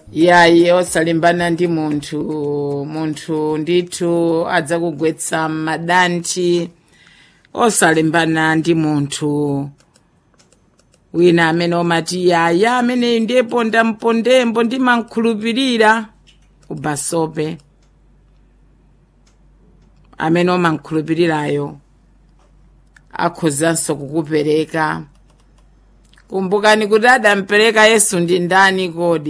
yayi osalimbana ndi munthu munthu ndithu adzakugwetsa m'madanthi osalimbana ndi munthu wina amene omati yaya ameneyu ndiye pondapondembo ndimankhulupirira ubasope amene omankhulupirirayo akhozanso kukupereka kumbukani kuti adampereka yesu ndi ndani kodi